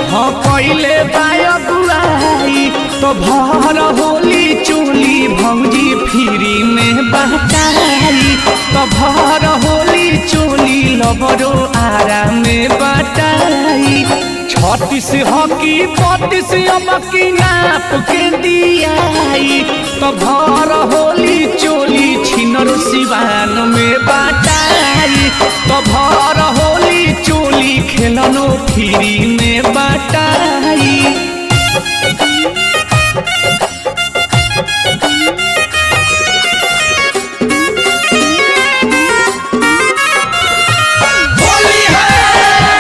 हाँ कैले बायगुआई तो भर होली चोली भौजी फ्री में बटाई तो भर होली चोली लबरो आरा में बटाई छत्तीस हकी बत्तीस अमकी नाप के दियाई तो भर होली चोली छिनर सिवान में बटाई तो भर होली चोली खेलनो फ्री में बटाई होली है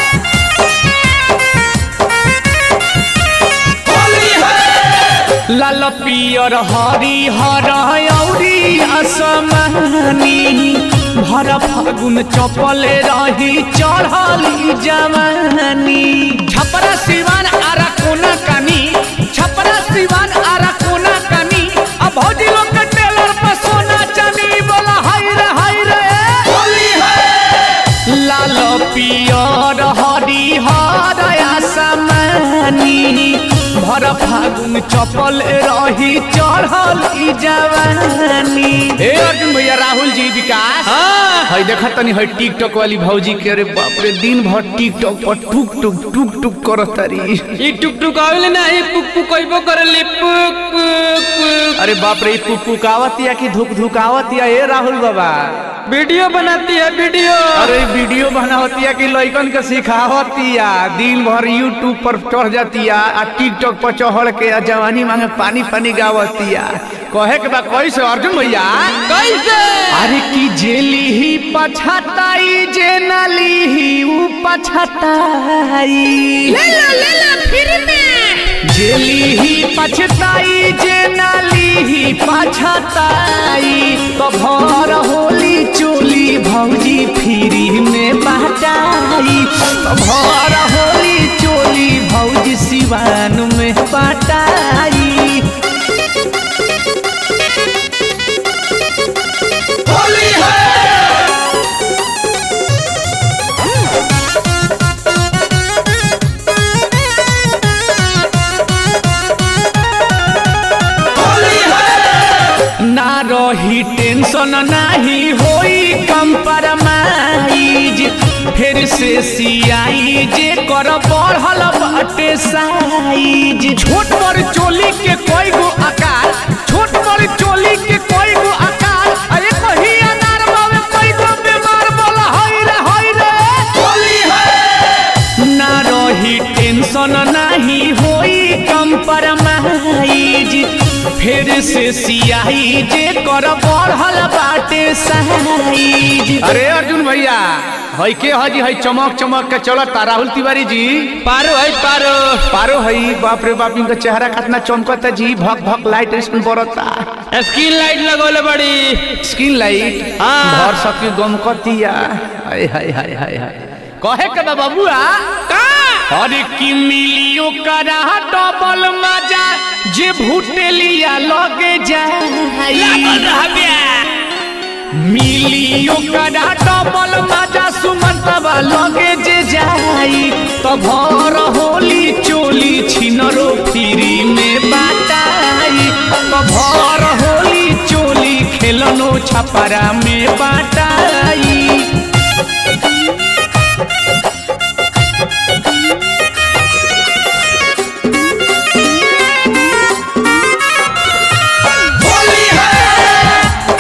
होली है लाल पियर हरी हर औरी असमानी भर फागुन चपले रही चढ़ली जवानी छपरा सिवान आरा कोना कानी छपरा सिवान आरा कोना कानी अब भौजी लोग के टेलर पर सोना चांदी बोला हाय रे हाय रे होली है लाल पियर हरी हर आसमानी भर फागुन चपल रही चढ़ल ई जवानी ए अर्जुन भैया राहुल जी विकास हाँ हई देखा तनी हई टिकटॉक वाली भौजी के अरे बाप रे दिन भर टिकटॉक पर टुक टुक टुक टुक करत तारी ई टुक टुक आवेले ना ई पुक पुक कइबो करले पुक पुक पुक अरे बाप रे पुक पुक आवतिया कि धुक धुक आवतिया ए राहुल बाबा वीडियो बनाती है वीडियो अरे वीडियो बनावतिया कि लइकन के सिखावतिया दिन भर यूट्यूब पर चढ़ जातिया आ टिकटॉक पर चढ़ के आ जवानी मांगे पानी पानी गावतिया कहे के बा कैसे अर्जुन भैया कैसे अरे की जेली ही पछताई जे नली ही ऊ पछताई ले लो ले लो फ्री में जेली ही पछताई जे नाली ही पछताई तो भर होली चोली भौजी फ्री में बाटाई तो भर होली चोली भौजी सिवान में बाटाई होली है होली है ना रही टेंशन नाही होई कंपरमाइज फिर से सियाई जे कर बढ़ल बाटे साइज छोट बड़ चोली के कोई गो आकार छोट बड़ चोली के कोई गो आकार अरे कही अनार बावे कोई गो बीमार बोला हई रे हई रे होली है ना रही टेंशन नाही होई कंपरमाइज फिर से सियाही जे कर बढ़ल बाटे साइज अरे अर्जुन भैया हई के हजी हई चमक चमक के चलता राहुल तिवारी जी पारो है पारो पारो हई बाप रे बाप इनका चेहरा कितना चमकता जी भक भक लाइट इसमें बरता स्क्रीन लाइट लगोले बड़ी स्किन लाइट हाँ। भर सकी गमकतिया हाय हाय हाय हाय हाय कहे के बा बबुआ का अरे की मिलियो करा डबल मजा जे भूटेलिया लगे जाई लागल रहबिया मिलियो करा डबल मजा सुमंतवा लगे जे जाई तो भर होली चोली छिनरो फ्री में बाटाई तो भर होली चोली खेलनो छपरा में बाटाई होली है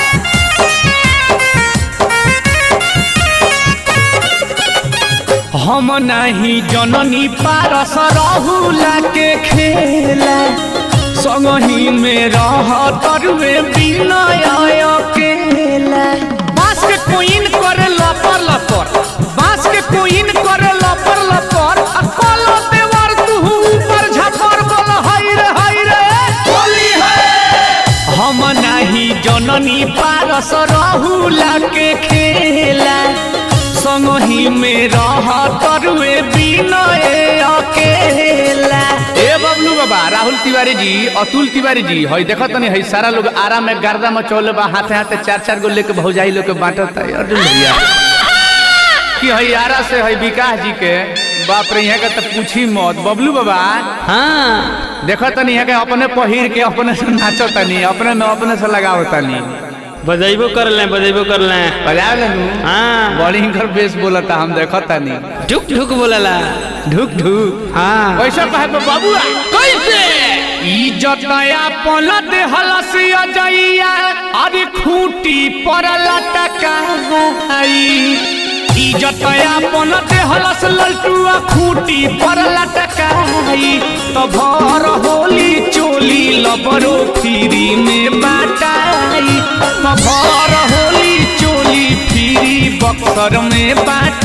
हम नहीं जननी पारस रहुला के खेला संगही में रह तरुए विनय अकेला बास के कोइन करे लपर लपर बास के कोइन करे लपर लपर आ कलो देवर तू ऊपर झपर बोल हई रे हई रे होली है हम नाही जननी पारस रहुला के खेला संगही में रह तरुए विनय अकेला ए बबलू बाबा राहुल तिवारी जी अतुल तिवारी जी हई देखत तनी हई सारा लोग आराम में गर्दा मचौले बा हाथे हाथे चार चार गो लेके भौजाई लोग के बांटत है अर्जुन भैया कि हयारा से है विकास जी के बाप रे यहाँ के तो पूछी मत बबलू बाबा हाँ देखो तनी यहाँ के अपने पहिर के अपने से नाचो तनी अपने में अपने से लगाओ तनी बजेबो कर ले बजेबो कर ले बजा लेनू हाँ बड़ी हिंकर बेस बोलता हम देखो तनी ढुक ढुक बोलला ढुक ढुक हाँ कैसे कहे बे बाबुआ कैसे इज्जत अपन देहलस अजैया अरे खूंटी पर लटकाई इज्जत अपन देहलस ललटुआ खूंटी पर लटकाई तो भर होली चोली लबरो फ्री में बाटाई तो भर होली चोली फ्री बक्सर में बाटाई